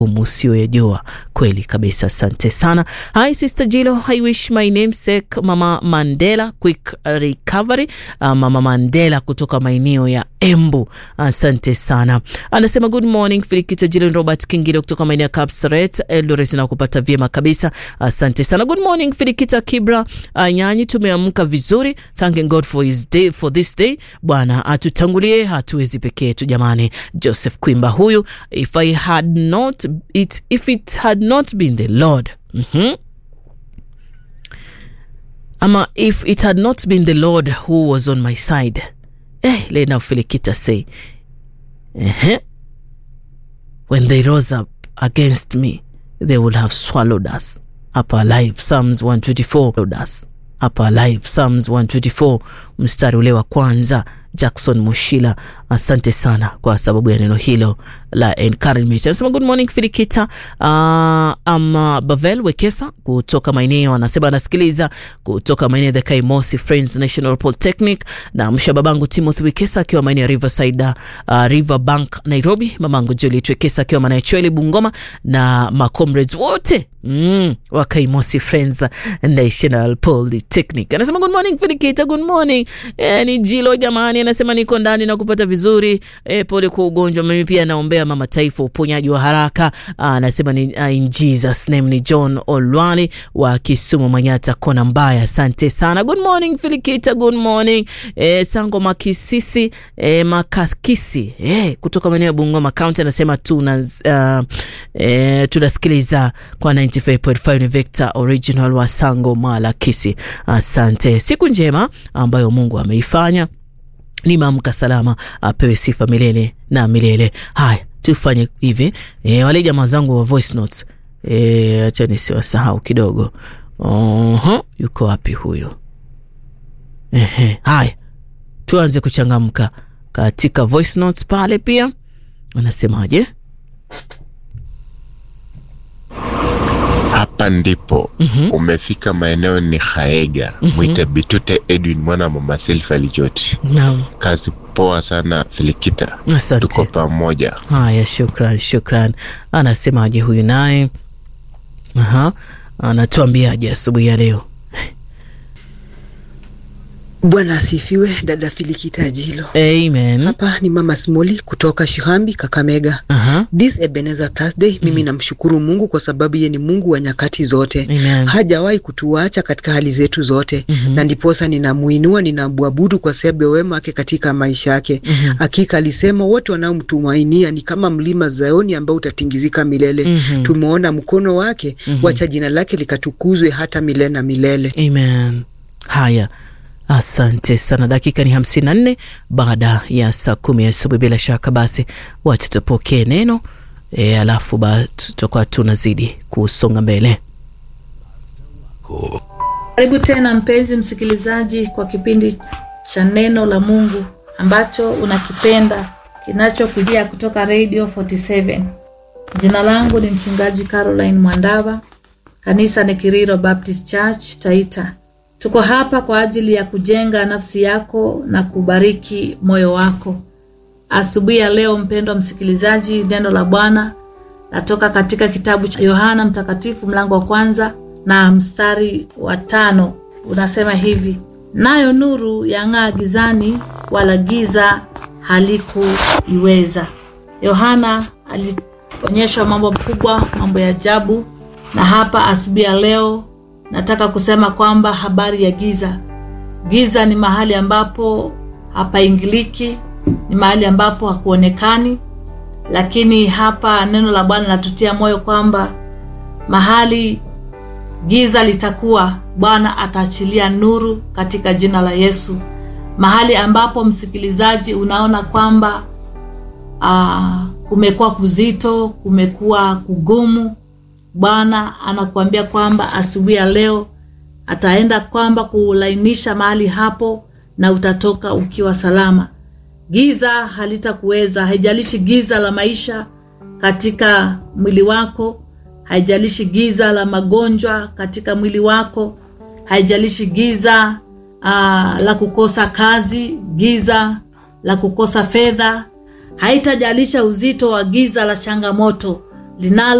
usiyoyajua kweli kabisa. Asante sana. Hi Sister Jilo, I wish my namesake Mama Mandela quick recovery. Uh, Mama Mandela kutoka maeneo ya Embu, asante sana. Anasema good morning Filikita Jilo, Robert Kingilo kutoka maeneo ya Kapsaret Eldoret, na kupata vyema kabisa, asante sana. Good morning Filikita Kibra uh, Nyanyi, tumeamka vizuri, thanking God for his day, for this day. Bwana atutangulie, hatuwezi peke yetu jamani. Joseph Kwimba huyu, if I had not it, if it had not been the Lord mm -hmm. ama if it had not been the Lord who was on my side eh, Lena Filikita say uh-huh. when they rose up against me they would have swallowed us up alive Psalms 124 us up alive Psalms 124 mstari ule wa kwanza Jackson Mushila, asante sana kwa sababu ya neno hilo la encouragement. Anasema good morning Filikita. Uh, ama Bavel Wekesa kutoka maeneo anasema anasikiliza kutoka maeneo ya Kaimosi Friends National Polytechnic, na msha babangu Timothy Wekesa akiwa maeneo ya Riverside, uh, River Bank Nairobi, mamangu Juliet Wekesa akiwa maeneo ya Chwele Bungoma, na macomrades wote mm, wa Kaimosi Friends National Polytechnic. Anasema good morning Filikita, good morning. Eh, ni Jilo jamani anasema niko ndani na kupata vizuri e, pole kwa ugonjwa. Mimi pia naombea mama taifa uponyaji wa haraka. Anasema ni uh, in Jesus name. Ni John Olwali wa Kisumu Manyata kona mbaya, asante sana. Good morning Filikita, good morning e, Sango Makisisi e, Makakisi e, kutoka maeneo ya Bungoma County anasema tuna uh, e, tunasikiliza kwa 95.5 ni Vector original wa Sango Malakisi. Asante, siku njema ambayo Mungu ameifanya ni maamka salama, apewe sifa milele na milele. Haya, tufanye hivi e, wale jamaa zangu wa voice notes e, acha nisiwasahau kidogo. Oho, yuko wapi huyo? Ehe, haya tuanze kuchangamka katika voice notes pale. Pia anasemaje? Hapa ndipo mm -hmm. Umefika maeneo ni Haega mm -hmm. Mwite Bitute Edwin mwana mama Selfa Lijoti Naam. Kazi poa sana Filikita, Asante. tuko pamoja. Haya, shukran, shukran. Anasemaje huyu naye? Aha, anatuambiaje asubuhi ya leo? Bwana asifiwe, dada Filikita Jilo. Amen. Hapa ni mama Smoli kutoka Shihambi, Kakamega. Aha. This Ebenezer Thursday, mimi namshukuru Mungu kwa sababu yeye ni Mungu wa nyakati zote. Amen. Hajawahi kutuacha katika hali zetu zote. Mhm. Na ndiposa ninamuinua, ninamwabudu kwa sababu ya wema wake katika maisha yake. Mhm. Hakika alisema wote wanaomtumainia ni kama mlima Zayoni ambao utatingizika milele. Mhm. Tumeona mkono wake, Mhm. wacha jina lake likatukuzwe hata milele na milele. Amen. Haya, asante sana. Dakika ni hamsini na nne baada ya saa kumi asubuhi. Bila shaka basi, wacha tupokee neno e, alafu ba tutakuwa tunazidi kusonga mbele. Karibu tena mpenzi msikilizaji kwa kipindi cha neno la Mungu ambacho unakipenda kinachokujia kutoka Radio 47. Jina langu ni mchungaji Caroline Mwandava, kanisa ni Kiriro Baptist Church Taita. Tuko hapa kwa ajili ya kujenga nafsi yako na kubariki moyo wako. Asubuhi ya leo, mpendwa msikilizaji, neno la Bwana natoka katika kitabu cha Yohana Mtakatifu mlango wa kwanza na mstari wa tano unasema hivi: nayo nuru yang'aa gizani, wala giza halikuiweza. Yohana alionyeshwa mambo makubwa, mambo ya ajabu, na hapa asubuhi ya leo nataka kusema kwamba habari ya giza. Giza ni mahali ambapo hapaingiliki, ni mahali ambapo hakuonekani, lakini hapa neno la Bwana linatutia moyo kwamba mahali giza litakuwa, Bwana ataachilia nuru katika jina la Yesu. Mahali ambapo msikilizaji, unaona kwamba ah, kumekuwa kuzito, kumekuwa kugumu, Bwana anakuambia kwamba asubuhi ya leo ataenda kwamba kulainisha mahali hapo na utatoka ukiwa salama. Giza halitakuweza, haijalishi giza la maisha katika mwili wako, haijalishi giza la magonjwa katika mwili wako, haijalishi giza ah, la kukosa kazi, giza la kukosa fedha, haitajalisha uzito wa giza la changamoto linalo